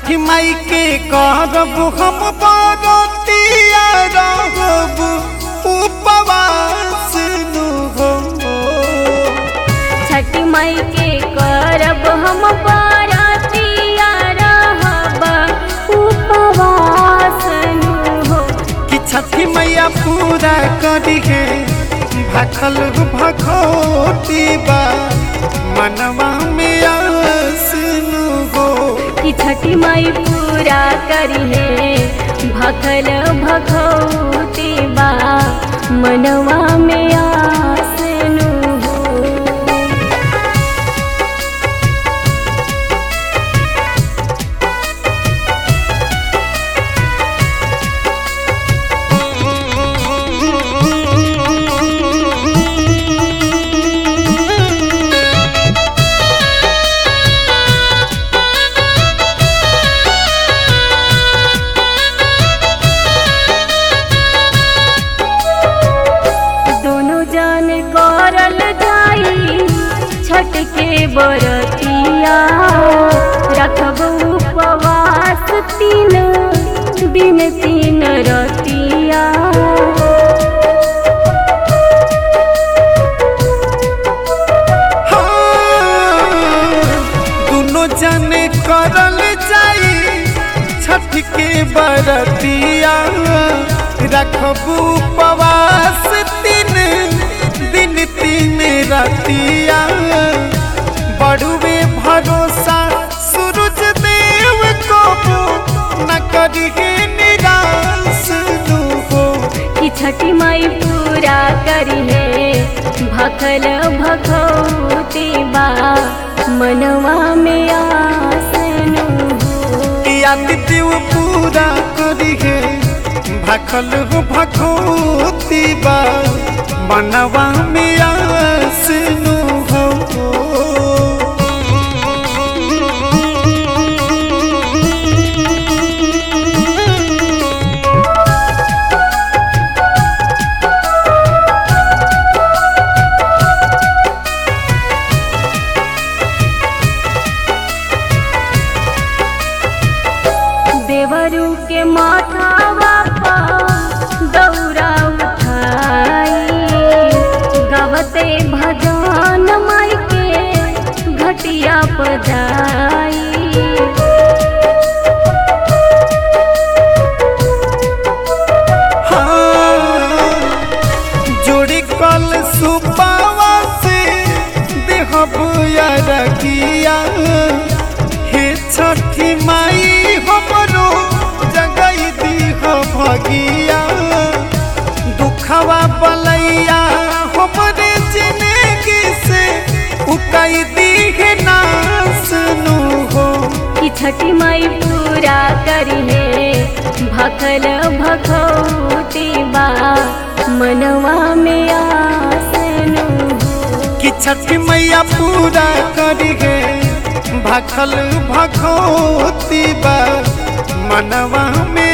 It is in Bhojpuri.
छठी माई के करब हम बरतिया रहब उपवास नु हो छठी माई के करब हम बरतिया रहब उपवास नु हो कि छठी मैया पूरा करी है भखल भखोती बा मनवा में आस नु हो कि छठी माई पूरा करी है भखल भखौती बा मनवा में आस नु हो दोनों जन करल जाई छठ के बरतिया रखब उपवास तीन दिन तीन रतिया दोनों जने करल जाई छठ के बरतिया रखबू उपवास तीन दिन तीन रतिया बड़ुए भरोसा सूरज देव को न करिए निराश नु हो कि छठी माई पूरा करी है भखल भखौती बा मनवा में आस नु हो कि आदित्य पूरा करी है भखल भखोती बा मनवा में आस नु हो देवरू के माथावा पर दौरा उठाई गवते भजन माई के घटिया पजाई जोड़ी कल सुपावा से देहब रखिया हे छठी माई हमरो जगई दीह भगिया दुखवा बलैया हमरे जिंदगी से उकई दीह नास नु हो कि छठी माई पूरा करी है भखल भखौती बा मनवा में आस नु हो कि छठी मैया पूरा करी है भखल भखोती बा मनवा में